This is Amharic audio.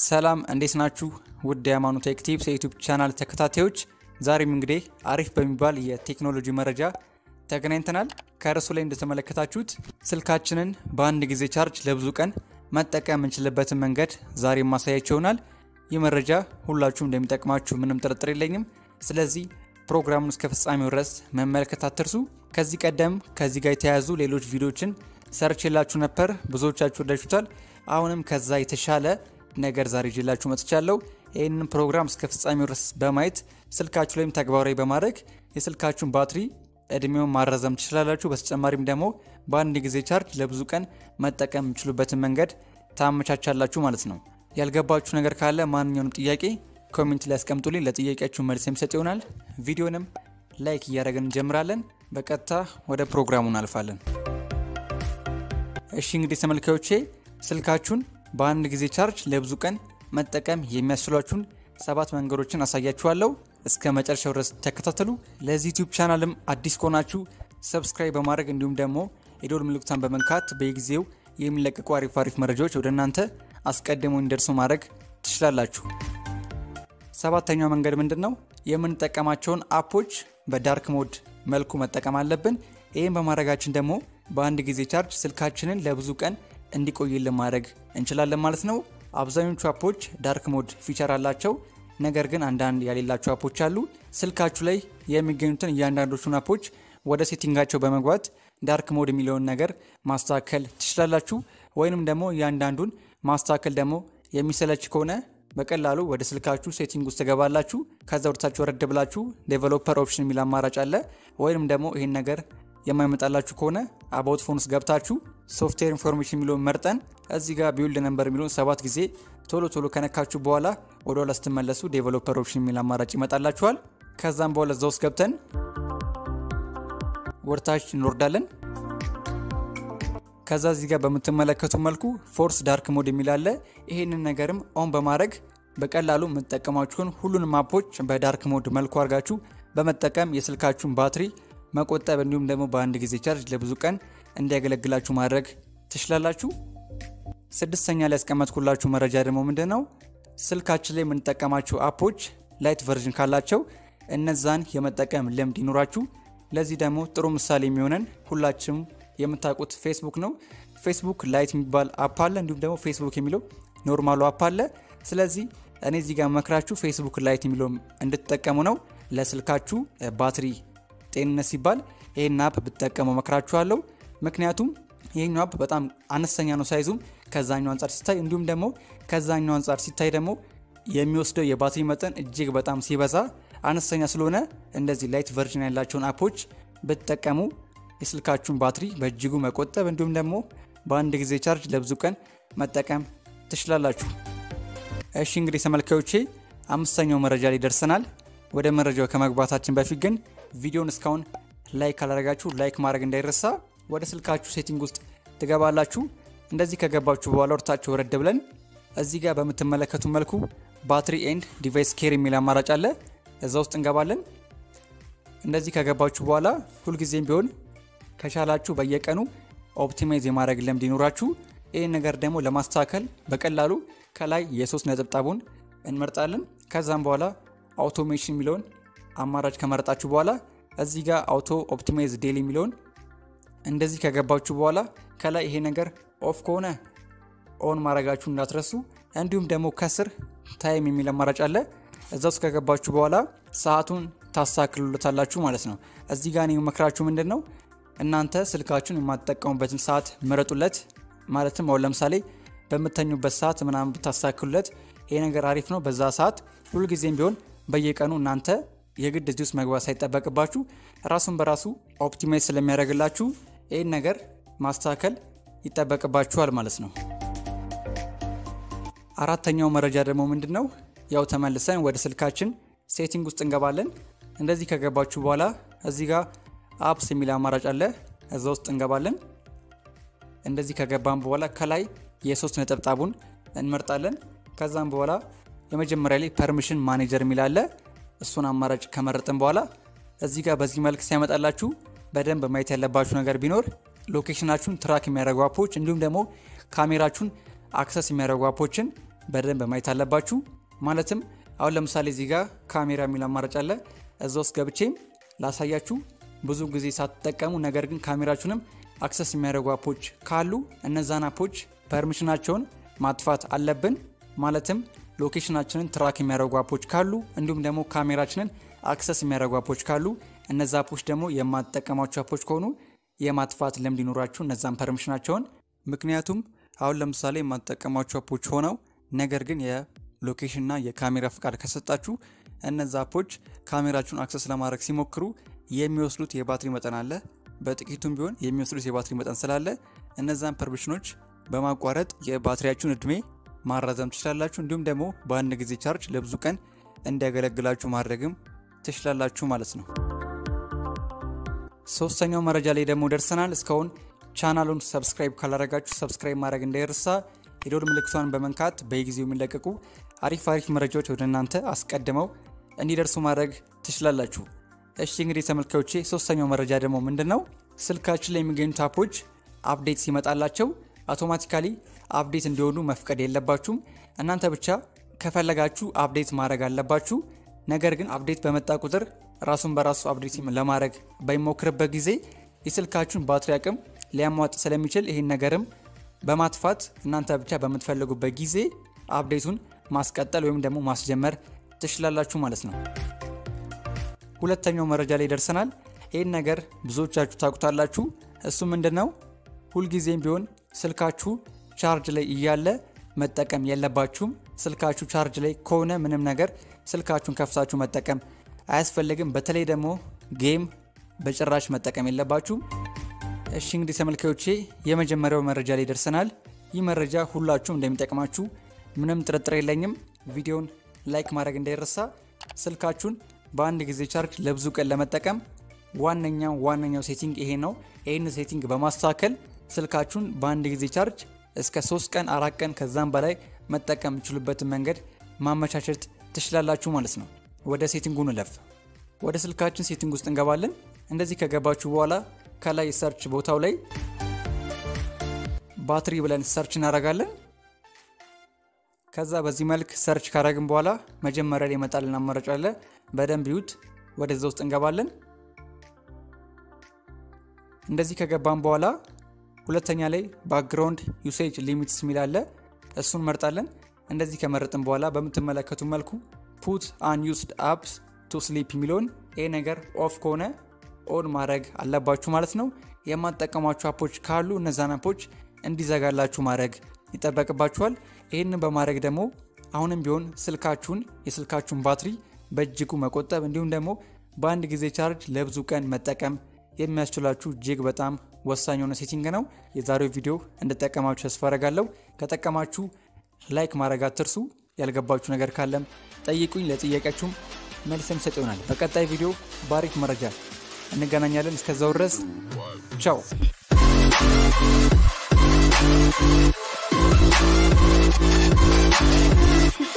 ሰላም እንዴት ናችሁ? ውድ የሃይማኖት ቴክ ቲፕስ የዩቲዩብ ቻናል ተከታታዮች፣ ዛሬም እንግዲህ አሪፍ በሚባል የቴክኖሎጂ መረጃ ተገናኝተናል። ከርዕሱ ላይ እንደተመለከታችሁት ስልካችንን በአንድ ጊዜ ቻርጅ ለብዙ ቀን መጠቀም የምንችልበትን መንገድ ዛሬ ማሳያቸው ይሆናል። ይህ መረጃ ሁላችሁም እንደሚጠቅማችሁ ምንም ጥርጥር የለኝም። ስለዚህ ፕሮግራሙን እስከ ፍጻሜው ድረስ መመልከት አትርሱ። ከዚህ ቀደም ከዚህ ጋር የተያያዙ ሌሎች ቪዲዮዎችን ሰርች የላችሁ ነበር፣ ብዙዎቻችሁ ወዳችሁታል። አሁንም ከዛ የተሻለ ነገር ዛሬ ይዤላችሁ መጥቻለሁ። ይህንን ፕሮግራም እስከ ፍጻሜው ድረስ በማየት ስልካችሁ ላይም ተግባራዊ በማድረግ የስልካችሁን ባትሪ እድሜውን ማራዘም ትችላላችሁ። በተጨማሪም ደግሞ በአንድ ጊዜ ቻርጅ ለብዙ ቀን መጠቀም የምችሉበትን መንገድ ታመቻቻላችሁ ማለት ነው። ያልገባችሁ ነገር ካለ ማንኛውንም ጥያቄ ኮሜንት ላይ ያስቀምጡልኝ። ለጥያቄያችሁ መልስ የሚሰጥ ይሆናል። ቪዲዮንም ላይክ እያደረግን እንጀምራለን። በቀጥታ ወደ ፕሮግራሙ እናልፋለን። እሺ እንግዲህ ተመልካዮቼ ስልካችሁን በአንድ ጊዜ ቻርጅ ለብዙ ቀን መጠቀም የሚያስችሏችሁን ሰባት መንገዶችን አሳያችኋለሁ። እስከ መጨረሻው ድረስ ተከታተሉ። ለዚህ ዩቲዩብ ቻናልም አዲስ ከሆናችሁ ሰብስክራይብ በማድረግ እንዲሁም ደግሞ የደወል ምልክቷን በመንካት በየጊዜው የሚለቀቁ አሪፍ አሪፍ መረጃዎች ወደ እናንተ አስቀድመው እንዲደርሱ ማድረግ ትችላላችሁ። ሰባተኛው መንገድ ምንድን ነው? የምንጠቀማቸውን አፖች በዳርክ ሞድ መልኩ መጠቀም አለብን። ይህም በማድረጋችን ደግሞ በአንድ ጊዜ ቻርጅ ስልካችንን ለብዙ ቀን እንዲቆይልን ማድረግ እንችላለን ማለት ነው። አብዛኞቹ አፖች ዳርክ ሞድ ፊቸር አላቸው። ነገር ግን አንዳንድ ያሌላቸው አፖች አሉ። ስልካችሁ ላይ የሚገኙትን እያንዳንዶቹን አፖች ወደ ሴቲንጋቸው በመግባት ዳርክ ሞድ የሚለውን ነገር ማስተካከል ትችላላችሁ። ወይንም ደግሞ እያንዳንዱን ማስተካከል ደግሞ የሚሰለች ከሆነ በቀላሉ ወደ ስልካችሁ ሴቲንግ ውስጥ ትገባላችሁ። ከዛ ወደታችሁ ወረድ ብላችሁ ዴቨሎፐር ኦፕሽን የሚል አማራጭ አለ። ወይንም ደግሞ ይህን ነገር የማይመጣላችሁ ከሆነ አባውት ፎን ውስጥ ገብታችሁ ሶፍትዌር ኢንፎርሜሽን የሚለውን መርጠን እዚህ ጋር ቢውልድ ነምበር የሚለውን ሰባት ጊዜ ቶሎ ቶሎ ከነካችሁ በኋላ ወደ ኋላ ስትመለሱ ዴቨሎፐር ኦፕሽን የሚል አማራጭ ይመጣላችኋል። ከዛም በኋላ እዛ ውስጥ ገብተን ወርታች እንወርዳለን። ከዛ እዚህ ጋር በምትመለከቱ መልኩ ፎርስ ዳርክ ሞድ የሚል አለ። ይሄንን ነገርም ኦን በማድረግ በቀላሉ የምትጠቀሟችሁን ሁሉንም አፖች በዳርክ ሞድ መልኩ አድርጋችሁ በመጠቀም የስልካችሁን ባትሪ መቆጠብ እንዲሁም ደግሞ በአንድ ጊዜ ቻርጅ ለብዙ ቀን እንዲያገለግላችሁ ማድረግ ትችላላችሁ። ስድስተኛ ላይ ያስቀመጥኩላችሁ መረጃ ደግሞ ምንድን ነው? ስልካችን ላይ የምንጠቀማቸው አፖች ላይት ቨርዥን ካላቸው እነዛን የመጠቀም ልምድ ይኖራችሁ። ለዚህ ደግሞ ጥሩ ምሳሌ የሚሆነን ሁላችሁም የምታውቁት ፌስቡክ ነው። ፌስቡክ ላይት የሚባል አፕ አለ፣ እንዲሁም ደግሞ ፌስቡክ የሚለው ኖርማሉ አፕ አለ። ስለዚህ እኔ እዚህ ጋር መክራችሁ ፌስቡክ ላይት የሚለው እንድትጠቀሙ ነው። ለስልካችሁ ባትሪ ጤንነት ሲባል ይህን አፕ ብትጠቀሙ መክራችኋለሁ። ምክንያቱም ይህኛው አፕ በጣም አነስተኛ ነው ሳይዙም ከዛኛው አንጻር ሲታይ፣ እንዲሁም ደግሞ ከዛኛው አንጻር ሲታይ ደግሞ የሚወስደው የባትሪ መጠን እጅግ በጣም ሲበዛ አነስተኛ ስለሆነ እንደዚህ ላይት ቨርዥን ያላቸውን አፖች ብትጠቀሙ የስልካችሁን ባትሪ በእጅጉ መቆጠብ እንዲሁም ደግሞ በአንድ ጊዜ ቻርጅ ለብዙ ቀን መጠቀም ትችላላችሁ። እሺ እንግዲህ ተመልካዮቼ አምስተኛው መረጃ ላይ ደርሰናል። ወደ መረጃው ከመግባታችን በፊት ግን ቪዲዮን እስካሁን ላይክ ካላደረጋችሁ ላይክ ማድረግ እንዳይረሳ። ወደ ስልካችሁ ሴቲንግ ውስጥ ትገባላችሁ። እንደዚህ ከገባችሁ በኋላ ወርታችሁ ወረድ ብለን እዚህ ጋር በምትመለከቱ መልኩ ባትሪ ኤንድ ዲቫይስ ኬር የሚል አማራጭ አለ። እዛ ውስጥ እንገባለን። እንደዚህ ከገባችሁ በኋላ ሁልጊዜም ቢሆን ከቻላችሁ በየቀኑ ኦፕቲማይዝ የማድረግ ልምድ ይኖራችሁ። ይህን ነገር ደግሞ ለማስተካከል በቀላሉ ከላይ የሶስት ነጠብጣቡን እንመርጣለን። ከዛም በኋላ አውቶሜሽን የሚለውን አማራጭ ከመረጣችሁ በኋላ እዚህ ጋር አውቶ ኦፕቲማይዝ ዴሊ የሚለውን እንደዚህ ከገባችሁ በኋላ ከላይ ይሄ ነገር ኦፍ ከሆነ ኦን ማድረጋችሁ እንዳትረሱ። እንዲሁም ደግሞ ከስር ታይም የሚል አማራጭ አለ። እዛ ውስጥ ከገባችሁ በኋላ ሰዓቱን ታስተካክሉለታላችሁ ማለት ነው። እዚህ ጋር መክራችሁ ምንድን ነው እናንተ ስልካችሁን የማትጠቀሙበትን ሰዓት ምረጡለት። ማለትም አሁን ለምሳሌ በምተኙበት ሰዓት ምናምን ብታስተካክሉለት ይሄ ነገር አሪፍ ነው። በዛ ሰዓት ሁልጊዜም ቢሆን በየቀኑ እናንተ የግድ እዚህ ውስጥ መግባት ሳይጠበቅባችሁ ራሱን በራሱ ኦፕቲማይዝ ስለሚያደርግላችሁ ይህን ነገር ማስተካከል ይጠበቅባችኋል ማለት ነው። አራተኛው መረጃ ደግሞ ምንድን ነው? ያው ተመልሰን ወደ ስልካችን ሴቲንግ ውስጥ እንገባለን። እንደዚህ ከገባችሁ በኋላ እዚህ ጋር አፕስ የሚል አማራጭ አለ። እዛ ውስጥ እንገባለን። እንደዚህ ከገባን በኋላ ከላይ የሶስት ነጠብጣቡን እንመርጣለን። ከዛም በኋላ የመጀመሪያ ላይ ፐርሚሽን ማኔጀር የሚል አለ። እሱን አማራጭ ከመረጥን በኋላ እዚህ ጋር በዚህ መልክ ሲያመጣላችሁ በደንብ ማየት ያለባችሁ ነገር ቢኖር ሎኬሽናችሁን ትራክ የሚያደርጉ አፖች እንዲሁም ደግሞ ካሜራችሁን አክሰስ የሚያደርጉ አፖችን በደንብ ማየት አለባችሁ። ማለትም አሁን ለምሳሌ እዚህ ጋር ካሜራ የሚል አማራጭ አለ። እዛ ውስጥ ገብቼም ላሳያችሁ። ብዙ ጊዜ ሳትጠቀሙ ነገር ግን ካሜራችሁንም አክሰስ የሚያደርጉ አፖች ካሉ እነዛን አፖች ፐርሚሽናቸውን ማጥፋት አለብን። ማለትም ሎኬሽናችንን ትራክ የሚያደርጉ አፖች ካሉ እንዲሁም ደግሞ ካሜራችንን አክሰስ የሚያደርጉ አፖች ካሉ እነዛ አፖች ደግሞ የማትጠቀሟቸው አፖች ከሆኑ የማጥፋት ልምድ ይኖራችሁ እነዛን ፐርሚሽናቸውን። ምክንያቱም አሁን ለምሳሌ የማትጠቀሟቸው አፖች ሆነው ነገር ግን የሎኬሽንና የካሜራ ፍቃድ ከሰጣችሁ እነዛ አፖች ካሜራችሁን አክሰስ ለማድረግ ሲሞክሩ የሚወስዱት የባትሪ መጠን አለ። በጥቂቱም ቢሆን የሚወስዱት የባትሪ መጠን ስላለ እነዛን ፐርሚሽኖች በማቋረጥ የባትሪያችሁን እድሜ ማራዘም ትችላላችሁ። እንዲሁም ደግሞ በአንድ ጊዜ ቻርጅ ለብዙ ቀን እንዲያገለግላችሁ ማድረግም ትችላላችሁ ማለት ነው። ሶስተኛው መረጃ ላይ ደግሞ ደርሰናል። እስካሁን ቻናሉን ሰብስክራይብ ካላረጋችሁ ሰብስክራይብ ማድረግ እንዳይረሳ፣ የደወል ምልክቷን በመንካት በየጊዜው የሚለቀቁ አሪፍ አሪፍ መረጃዎች ወደ እናንተ አስቀድመው እንዲደርሱ ማድረግ ትችላላችሁ። እሺ እንግዲህ ተመልካዮቼ ሶስተኛው መረጃ ደግሞ ምንድን ነው? ስልካችን ላይ የሚገኙት አፖች አፕዴት ሲመጣላቸው አውቶማቲካሊ አፕዴት እንዲሆኑ መፍቀድ የለባችሁም። እናንተ ብቻ ከፈለጋችሁ አፕዴት ማድረግ አለባችሁ። ነገር ግን አፕዴት በመጣ ቁጥር ራሱን በራሱ አፕዴት በማድረግ በሚሞክርበት ጊዜ የስልካችሁን ባትሪ አቅም ሊያሟጥ ስለሚችል ይህን ነገርም በማጥፋት እናንተ ብቻ በምትፈልጉበት ጊዜ አፕዴቱን ማስቀጠል ወይም ደግሞ ማስጀመር ትችላላችሁ ማለት ነው። ሁለተኛው መረጃ ላይ ደርሰናል። ይህን ነገር ብዙዎቻችሁ ታውቁታላችሁ። እሱ ምንድን ነው? ሁልጊዜም ቢሆን ስልካችሁ ቻርጅ ላይ እያለ መጠቀም የለባችሁም። ስልካችሁ ቻርጅ ላይ ከሆነ ምንም ነገር ስልካችሁን ከፍታችሁ መጠቀም አያስፈልግም። በተለይ ደግሞ ጌም በጭራሽ መጠቀም የለባችሁም። እሺ እንግዲህ ተመልካዮቼ የመጀመሪያው መረጃ ላይ ደርሰናል። ይህ መረጃ ሁላችሁም እንደሚጠቅማችሁ ምንም ጥርጥር የለኝም። ቪዲዮን ላይክ ማድረግ እንዳይረሳ። ስልካችሁን በአንድ ጊዜ ቻርጅ ለብዙ ቀን ለመጠቀም ዋነኛው ዋነኛው ሴቲንግ ይሄ ነው። ይህን ሴቲንግ በማስተካከል ስልካችሁን በአንድ ጊዜ ቻርጅ እስከ ሶስት ቀን አራት ቀን ከዛም በላይ መጠቀም የምችሉበትን መንገድ ማመቻቸት ትችላላችሁ ማለት ነው። ወደ ሴቲንጉ እንለፍ። ወደ ስልካችን ሴቲንግ ውስጥ እንገባለን። እንደዚህ ከገባችሁ በኋላ ከላይ ሰርች ቦታው ላይ ባትሪ ብለን ሰርች እናደርጋለን። ከዛ በዚህ መልክ ሰርች ካረግን በኋላ መጀመሪያ ላይ ይመጣልን አማራጭ አለ። በደንብ ይዩት። ወደዛ ውስጥ እንገባለን። እንደዚህ ከገባን በኋላ ሁለተኛ ላይ ባክግራውንድ ዩሴጅ ሊሚትስ የሚል አለ። እሱን መርጣለን። እንደዚህ ከመረጥን በኋላ በምትመለከቱ መልኩ ፑት አን ዩስድ አፕስ ቱ ስሊፕ የሚለውን ይህ ነገር ኦፍ ከሆነ ኦን ማድረግ አለባችሁ ማለት ነው። የማትጠቀሟቸው አፖች ካሉ እነዛን አፖች እንዲዘጋላችሁ ማድረግ ይጠበቅባችኋል። ይህንን በማድረግ ደግሞ አሁንም ቢሆን ስልካችሁን የስልካችሁን ባትሪ በእጅጉ መቆጠብ እንዲሁም ደግሞ በአንድ ጊዜ ቻርጅ ለብዙ ቀን መጠቀም የሚያስችላችሁ እጅግ በጣም ወሳኝ የሆነ ሴቲንግ ነው። የዛሬው ቪዲዮ እንድጠቀማችሁ ተስፋ አረጋለሁ። ከጠቀማችሁ ላይክ ማድረግ አትርሱ። ያልገባችሁ ነገር ካለም ጠይቁኝ። ለጥያቄያችሁም መልስ የምሰጥ ይሆናል። በቀጣይ ቪዲዮ በአሪፍ መረጃ እንገናኛለን። እስከዛው ድረስ ቻው። Thank you.